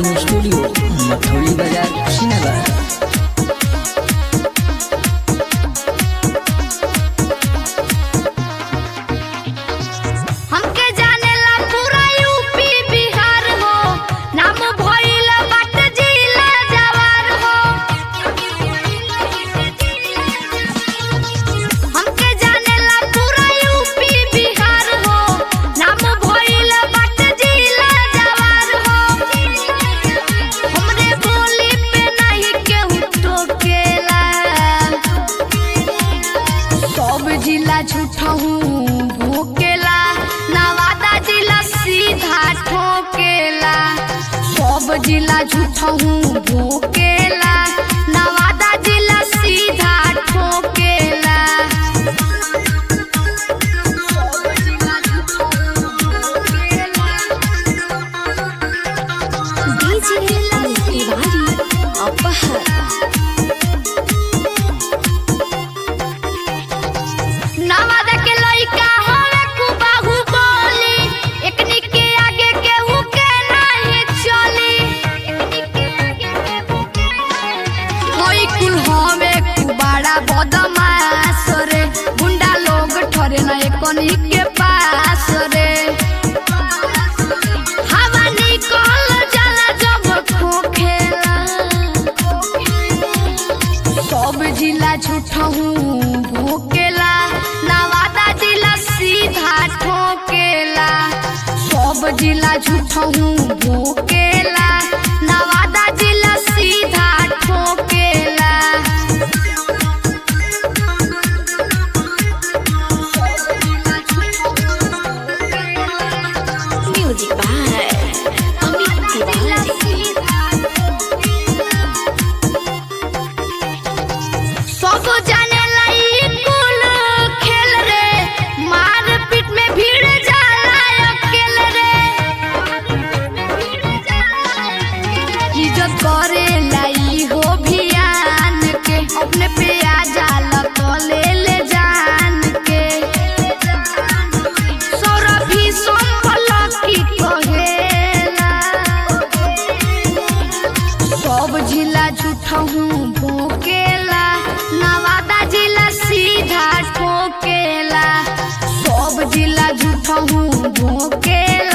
recording studio Mathauli बाजार कुशीनगर हमके जानेला पूरा यूपी बिहार हो नाम भइल बाट जिला जवार हो हमके जानेला पूरा यूपी बिहार हो नाम भइल बाट जिला जवार हो हमरे बोली पे नहीं केहू टोकेला सब जिला झूठा हूँ भोकेला नवादा जिला सीधा ठोकेला सब जिला झूठा हूँ भोकेला नवादा जिला सीधा ठोकेला सब जिला झूठा हूँ भोकेला डीजे अमित तिवारी अपहर नवादा के लइका हवे कुबाहू बोली एकनी के आगे केहू के नहीं चली होई कुल हवे कुबाड़ा बदमाश रे गुंडा लोग ठरे न एकनी के पास रे हवा निकल जाला जब खोखेला सब जिला झूठा हूँ भोकेला नवादा जिला सीधा ठोकेला सब जिला झूठा हूँ भोकेला नवादा जिला सीधा ठोकेला म्यूजिक बाय अमित तिवारी सब जाने लाई कुल खेल रे मार पीट में भीड़ जाला अकेल रे इज्जत करे लाई हो भियान के अपने पे आ जाला तो ले ले जान के सौरभी संभल की कहेला सब जिला झूठा हूँ भोकेला नवादा जिला सीधा ठोकेला सब जिला झूठा हूँ भोकेला